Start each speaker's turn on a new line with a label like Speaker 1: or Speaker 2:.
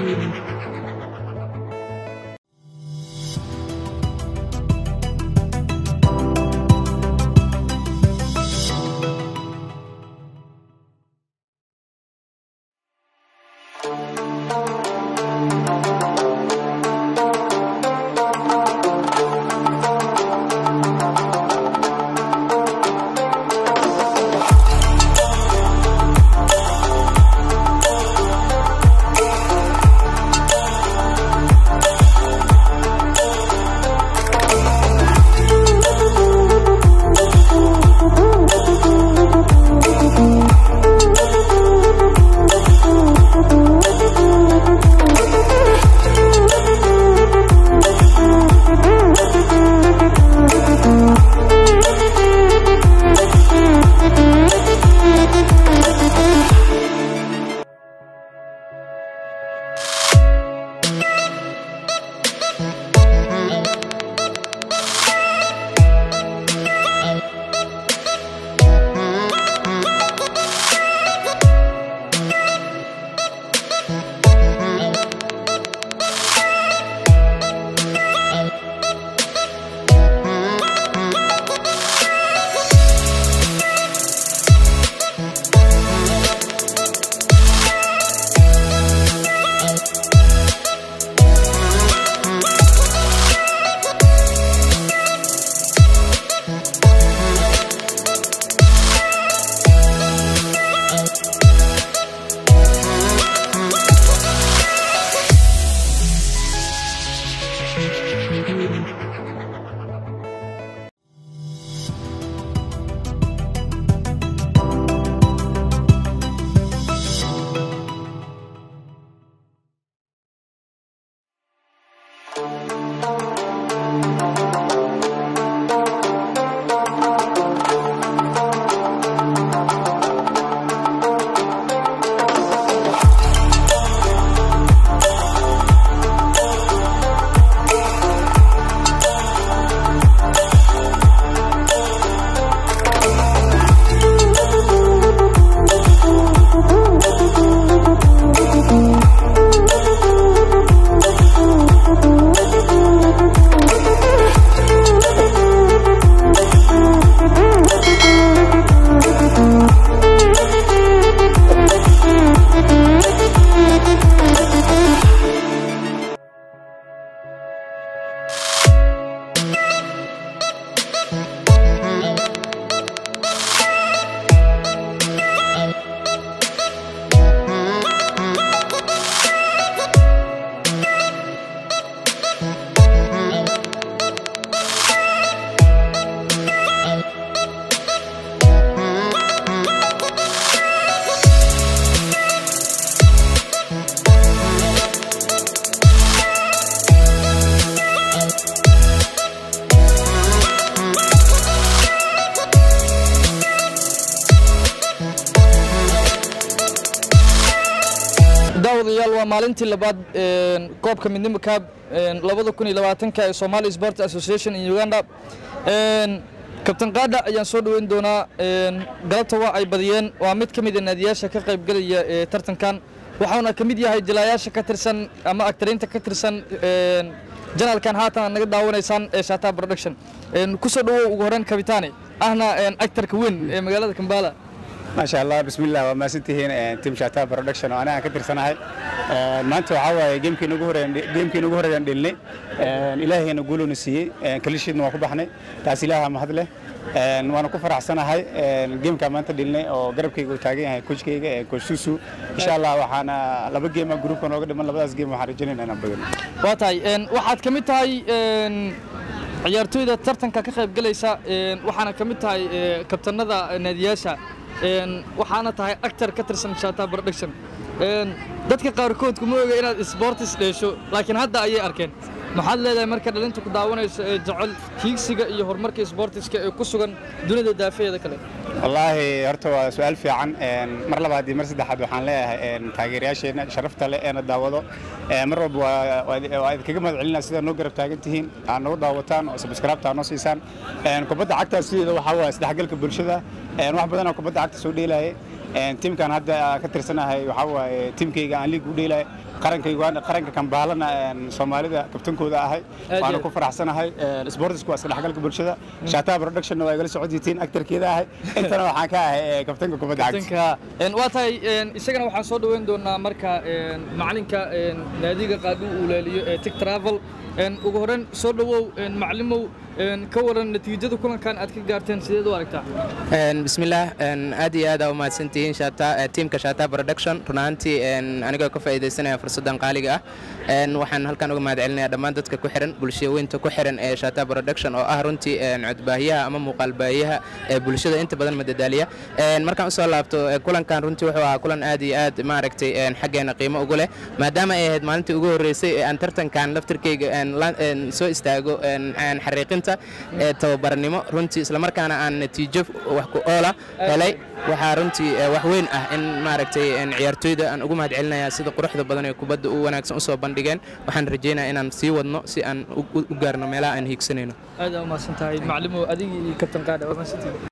Speaker 1: daawadayaal waa maalintii labaad koobka midnimo kaab labada kun iyo labaatanka ee Somali Sport Association in Uganda kabtan qaada ayaan soo dhaweyn doonaa galabta waa ay badiyeen waa mid ka mid ah naadiyaasha ka qayb galaya ee tartankan waxaana ka mid yahay jilaayaasha ka tirsan ama actariinta ka tirsan janalkan haatan aad naga daawanaysaan ee Shata Production kusoo dhawow ugu horreyn kabitaane ahna actarka weyn ee magaalada Kampala
Speaker 2: maasha allah bismillah waa maasantihiin tim shata production oo anaga ka tirsanahay maanta waxaa waaye geemkiina ugu horeeyaan geemkiina ugu horeeyaan dhilnay ilaahayna guuluna siiyey kalishiidna waan ku baxnay taas ilaaha mahad leh waana ku faraxsanahay geemka maanta dhilnay oo garabkayga uu taagan yahay coachkayga coach susu insha allah waxaana laba geema groupka nooga dhiman labadaas geem waxaan rajaynaynaa inaan badino
Speaker 1: waa tahay waxaad ka mid tahay ciyaartooyda tartanka ka qayb galaysa waxaana ka mid tahay kabtanada naadiyaasha waxaana tahay actor ka tirsan Shata Production dadka qaarkood kuma oga inaad sports dheesho laakiin hadda ayay arkeen maxaad leedahay marka dhalinta ku daawanayso ee jecel hiigsiga iyo horumarka sportiska ee ku sugan dunida daafeeda kale
Speaker 2: wallaahi horta waa su-aal fiican mar labaad iyo mar saddexaad waxaan leeyahay taageerayaasheenna sharafta leh eena daawado mar walba waa idinkaga mahad celinaa sidaa noo garab taagan tihiin aad nagu daawataan oo subscribe-ta noo siisaan kubadda cagta sideeda waxaa waaye isdhexgalka bulshada wax badanaa kubadda cagta soo dheelaaye tiimkan hadda ka tirsanahay waxaa waaye tiimkayga aan liig u dheelaaye qaranka uganda qaranka kambaalana soomaalida kabtankooda ahay
Speaker 1: Aad
Speaker 2: waana
Speaker 1: iyo
Speaker 2: ku faraxsanahay sportsku waa iska dhexgalka bulshada shataa productionna waa igala socodyitiin actarkeeda ahay intana waxaan ka ahay eh, kabtanka kubadda cagta
Speaker 1: tanka een, waa tahay een, isagana waxaan soo dhoweyn doonaa marka een, macalinka een, naadiga qaadhu uu leeliyo ee tig travel een, ugu horreyn soo dhowow een, macalimow een, ka waran natiijada kulankan aad ka gaarteen sideed u aragtaa
Speaker 3: Een, bismillaah een, aad iyo aad aa u mahadsantihiin Shata- eh, tiimka shata production run ahaantii een, anigoo ka faa'iidaysanaya fursaddan qaaliga ah een, waxaan halkan uga mahadcelinayaa dhammaan dadka ku xiran bulshaweynta ku xiran ee shata production oo ah runtii een, codbaahiyaha ama muuqaalbaahiyaha ee bulshada inta badan madadaaliya Een, markaan usoo laabto eh, kulankan runtii wuxuu ahaa kulan aad iyo aad maaragtay een, xaggeena qiimo ugu leh maadaama ay ahayd maalintii ugu horreysay ee aan tartankan laftirkeyga een, la- een, soo istaago een, een, xariiqinta ee tababarnimo runtii islamarkaana aan natiijo wax ku oola helay waxaa runtii eh, wax weyn ah in maaragtay een, ciyaartooyda aan ugu mahadcelinayaa sida quruxda badan ee kubadda u wanaagsan usoo bandhigeen waxaan rajaynayaa inaan sii wadno si aan u- u u gaarno meelaha aan hiigsanayno
Speaker 1: aad aa u mahadsan tahay macalimow adigii iyo kabtan qaadha waa mahadsantihiin